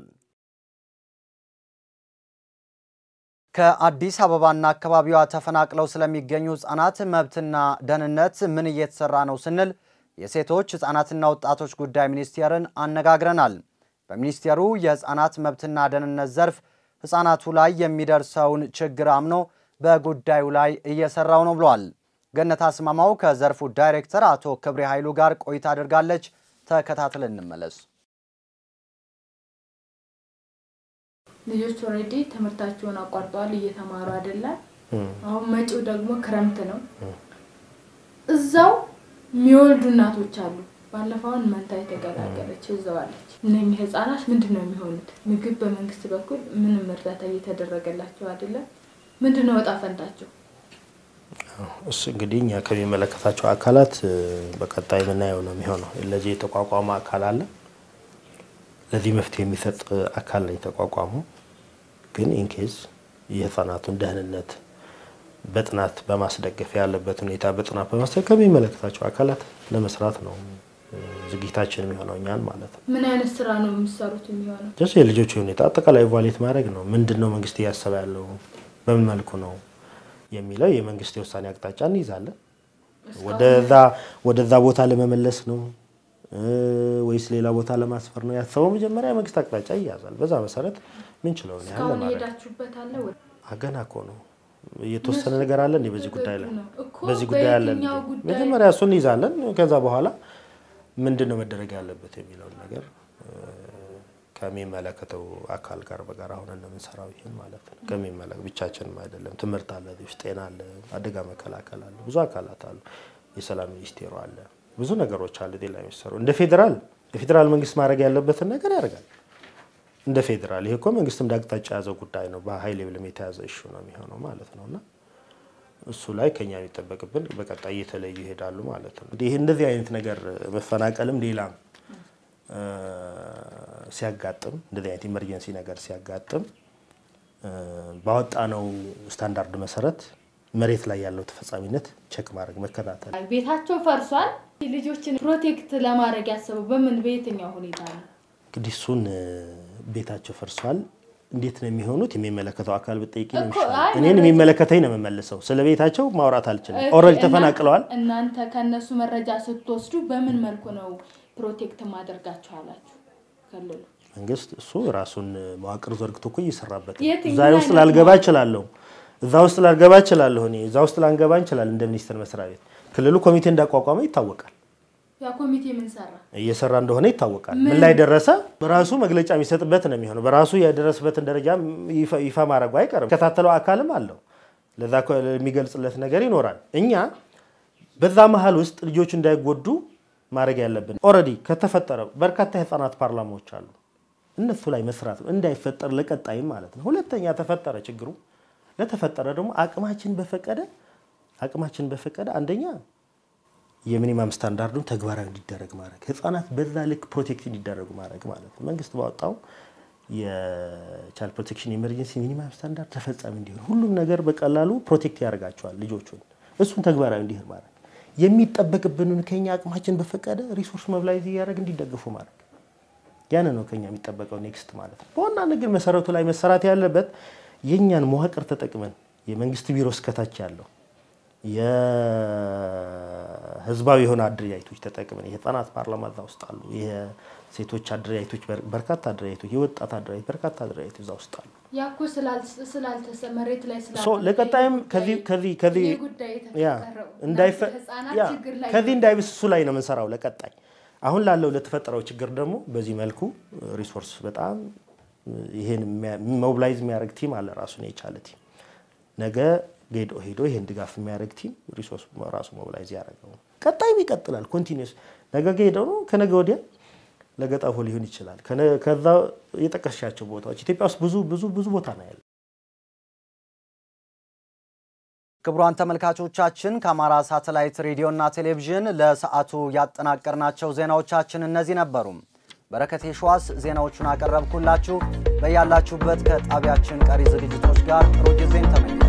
Speaker 1: ከአዲስ አበባና አካባቢዋ ተፈናቅለው ስለሚገኙ ህጻናት መብትና ደህንነት ምን እየተሰራ ነው ስንል የሴቶች ህጻናትና ወጣቶች ጉዳይ ሚኒስቴርን አነጋግረናል። በሚኒስቴሩ የህጻናት መብትና ደህንነት ዘርፍ ህጻናቱ ላይ የሚደርሰውን ችግር አምኖ በጉዳዩ ላይ እየሰራው ነው ብሏል። ገነት አስማማው ከዘርፉ ዳይሬክተር አቶ ክብሬ ኃይሉ ጋር ቆይታ አድርጋለች። ተከታትለን እንመለስ።
Speaker 13: ልጆች ኦልሬዲ ትምህርታቸውን አቋርጠዋል፣ እየተማሩ አይደለም። አሁን መጪው ደግሞ ክረምት ነው። እዛው የሚወልዱ እናቶች አሉ። ባለፈውን መንታ የተገላገለች እዛው አለች። እነኚህ ህጻናት ምንድን ነው የሚሆኑት? ምግብ በመንግስት በኩል ምንም እርዳታ እየተደረገላቸው አይደለም። ምንድን ነው እጣ ፈንታቸው?
Speaker 3: እሱ እንግዲህ እኛ ከሚመለከታቸው አካላት እ፣ በቀጣይ የምናየው ነው የሚሆነው። ለዚህ የተቋቋመ አካል አለ። ለዚህ መፍትሄ የሚሰጥ አካል ነው የተቋቋመው። ግን ኢንኬዝ የህፃናቱን ደህንነት በጥናት በማስደገፍ ያለበት ሁኔታ በጥናት በማስደገፍ ከሚመለከታቸው አካላት ለመስራት ነው እ፣ ዝግጅታችን የሚሆነው እኛን ማለት ነው።
Speaker 13: ምን አይነት ስራ ነው የሚሰሩት የሚሆነው?
Speaker 3: ጀስ የልጆቹ ሁኔታ አጠቃላይ ቫሌት ማድረግ ነው። ምንድን ነው መንግስት እያሰበ ያለው በምን መልኩ ነው የሚለው የመንግስት የውሳኔ አቅጣጫ እንይዛለን። ወደዛ ወደዛ ቦታ ለመመለስ ነው እ፣ ወይስ ሌላ ቦታ ለማስፈር ነው ያሰበው? መጀመሪያ የመንግስት አቅጣጫ ይያዛል። በዛ መሰረት ምንችለውን ያህል
Speaker 13: እስካሁን
Speaker 3: ለማድረግ
Speaker 13: የሄዳችሁበት አለ ወይ?
Speaker 3: ገና እኮ ነው የተወሰነ ነገር አለ እንዴ በዚህ ጉዳይ ላይ
Speaker 13: እኮ
Speaker 3: በዚህ ጉዳይ አለ እንዴ?
Speaker 13: በየትኛው ጉዳይ?
Speaker 3: መጀመሪያ እሱን እንይዛለን። ከዛ በኋላ ምንድን ነው መደረግ ያለበት የሚለውን ነገር እ፣ ከሚመለከተው አካል ጋር በጋራ ሆነን ነው የምንሰራው። ይህን ማለት ነው ከሚመለክ ብቻችንም አይደለም። ትምህርት አለ፣ እዚህ ውስጥ ጤና አለ፣ አደጋ መከላከል አለ፣ ብዙ አካላት አሉ፣ የሰላም ሚኒስቴሩ አለ፣ ብዙ ነገሮች አሉ ጤና የሚሰሩ እንደ ፌዴራል የፌዴራል መንግስት ማድረግ ያለበትን ነገር ያደርጋል። እንደ ፌዴራል ይሄ እኮ መንግስት እንደ አቅጣጫ የያዘው ጉዳይ ነው። በሀይ ሌቭልም የተያዘ እሹ ነው የሚሆነው ማለት ነው እና እሱ ላይ ከኛ የሚጠበቅብን በቀጣይ እየተለዩ ይሄዳሉ ማለት ነው። እንግዲህ ይህ እንደዚህ አይነት ነገር መፈናቀልም ሌላም እ፣ ሲያጋጥም እንደዚህ አይነት ኢመርጀንሲ ነገር ሲያጋጥም እ፣ ባወጣነው ስታንዳርድ መሰረት መሬት ላይ ያለው ተፈጻሚነት ቼክ ማድረግ መከታተል
Speaker 13: ቤታቸው ፈርሷል። ልጆችን ፕሮቴክት ለማድረግ ያሰበው በምን በየትኛው ሁኔታ ነው?
Speaker 3: እንግዲህ እሱን እ፣ ቤታቸው ፈርሷል እንዴት ነው የሚሆኑት? የሚመለከተው አካል ብጠይቂ ነው
Speaker 13: እኮ
Speaker 3: የሚሻለው።
Speaker 13: አይ
Speaker 3: እኔን
Speaker 13: መረጃ-
Speaker 3: የሚመለከተኝ ነው የምመልሰው። ስለ ቤታቸው ማውራት አልችልም።
Speaker 13: ኦኬ፣
Speaker 3: ኦልሬዲ
Speaker 13: እና-
Speaker 3: ተፈናቅለዋል።
Speaker 13: እናንተ ከነሱ መረጃ ስትወስዱ በምን መልኩ ነው ፕሮቴክት ማደርጋችሁ አላችሁ? ክልሉ
Speaker 3: መንግስት እሱ ራሱን መዋቅር ዘርግቶ እኮ እየሰራበት ነው።
Speaker 13: የትኛው
Speaker 3: እዛ ውስጥ
Speaker 13: አይነት
Speaker 3: ላልገባ
Speaker 13: መዋቅር?
Speaker 3: እችላለሁ። እዛ ውስጥ ላልገባ እችላለሁ። እኔ እዛ ውስጥ ላንገባ እንችላለን እንደ ሚኒስቴር መስሪያ ቤት። ክልሉ ኮሚቴ እንዳቋቋመ ይታወቃል።
Speaker 13: ያ ኮሚቴ ምን ሰራ?
Speaker 3: እየሰራ እንደሆነ ይታወቃል። ምን
Speaker 13: ምን?
Speaker 3: ላይ ደረሰ በራሱ መግለጫ የሚሰጥበት ነው የሚሆነው። በራሱ የደረሰበትን ደረጃ ይፋ- ይፋ ማድረጉ አይቀርም። ከታተለው አካልም አለው። ለዛ እኮ የሚገልጽለት ነገር ይኖራል። እኛ በዛ መሀል ውስጥ ልጆች እንዳይጎዱ ማድረግ ያለብን ኦልሬዲ ከተፈጠረ በርካታ የህፃናት ፓርላማዎች አሉ። እነሱ ላይ መስራት ነው እንዳይፈጠር ለቀጣይም ማለት ነው። ሁለተኛ ተፈጠረ ችግሩ ለተፈጠረ ደግሞ አቅማችን በፈቀደ አቅማችን በፈቀደ አንደኛ የሚኒማም ስታንዳርዱን ተግባራዊ እንዲደረግ ማድረግ ህጻናት በዛ ልክ ፕሮቴክት እንዲደረጉ ማድረግ ማለት ነው። መንግስት ባወጣው የቻይልድ ፕሮቴክሽን ኢመርጀንሲ ሚኒማም ስታንዳርድ ተፈጻሚ እንዲሆን ሁሉም ነገር በቀላሉ ፕሮቴክት ያደርጋቸዋል ልጆቹን። እሱን ተግባራዊ እንዲሆን ማድረግ የሚጠበቅብንን ከኛ አቅማችን በፈቀደ ሪሶርስ መብላይዝ እያደረግ እንዲደግፉ ማድረግ ያን ነው ከኛ የሚጠበቀው ኔክስት ማለት ነው። በዋናነት ግን መሰረቱ ላይ መሰራት ያለበት የእኛን መዋቅር ተጠቅመን የመንግስት ቢሮ እስከታች ያለው የህዝባዊ የሆነ አደረጃጀቶች ተጠቅመን የህፃናት ፓርላማ እዛ ውስጥ አሉ። የሴቶች አደረጃጀቶች በርካታ አደረጃጀቶች፣ የወጣት አደረጃጀቶች በርካታ አደረጃጀቶች እዛ ውስጥ አሉ።
Speaker 13: ያ እኮ ስላል- ስላልተሰ መሬት ላይ
Speaker 3: ሶ
Speaker 13: ስላልተሰ
Speaker 3: ለቀጣይም ከዚህ ከዚህ ከዚህ
Speaker 13: ይህ ጉዳይ
Speaker 3: ያ
Speaker 13: የተፈጠረው
Speaker 3: እንዳይፈ
Speaker 13: ህጻናት
Speaker 3: ያ
Speaker 13: ችግር ላይ
Speaker 3: ከዚህ እንዳይብስ እሱ ላይ ነው የምንሰራው ለቀጣይ። አሁን ላለው ለተፈጠረው ችግር ደግሞ በዚህ መልኩ ሪሶርስ በጣም ይሄን ሞቢላይዝ የሚያደርግ ቲም አለ፣ ራሱን የቻለ ቲም። ነገ ጌዶ ሄዶ ይሄን ድጋፍ የሚያደርግ ቲም ሪሶርስ ራሱ ሞቢላይዝ ያደረገው ነው። ቀጣይም ይቀጥላል። ኮንቲኒስ ነገ ጌዶ ነው፣ ከነገ ወዲያ ለገጣፎ ሊሆን ይችላል። ከዛ የጠቀስሻቸው ቦታዎች ኢትዮጵያ ውስጥ ብዙ ብዙ ብዙ ቦታ ነው ያለ።
Speaker 1: ክቡራን ተመልካቾቻችን ከአማራ ሳተላይት ሬዲዮና ቴሌቪዥን ለሰዓቱ ያጠናቀርናቸው ዜናዎቻችን እነዚህ ነበሩ። በረከት የሸዋስ ዜናዎቹን አቀረብኩላችሁ። በያላችሁበት ከጣቢያችን ቀሪ ዝግጅቶች ጋር ጥሩ ጊዜን ተመኘ